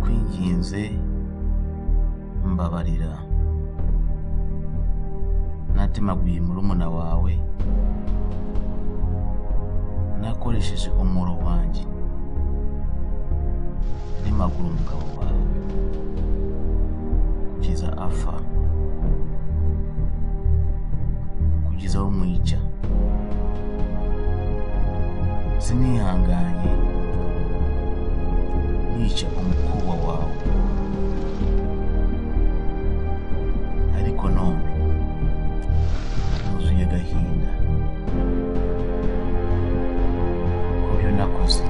nakoze mbabarira natemaguye murumuna wawe nakoresheje umuro wanjye nemagura umugabo wawe kugeza apfa kugeza bamwica sinihanganye nica umukobwa wawe ariko none nuzuye agahinda ku byo nakoze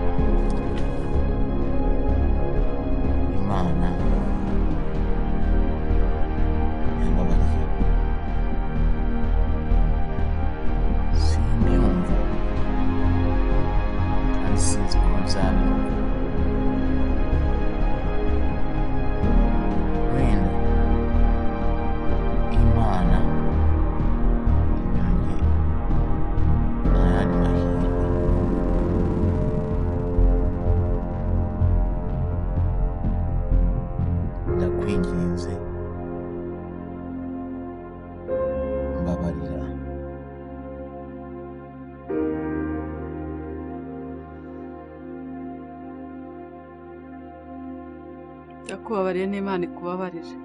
imana yambabariye simbyumva kandi sinzi ko nzabivuga wenda imana yanjye ntayandi mahirwe ndakwinginze mbabarira ndakubabariye n'imana ikubabarire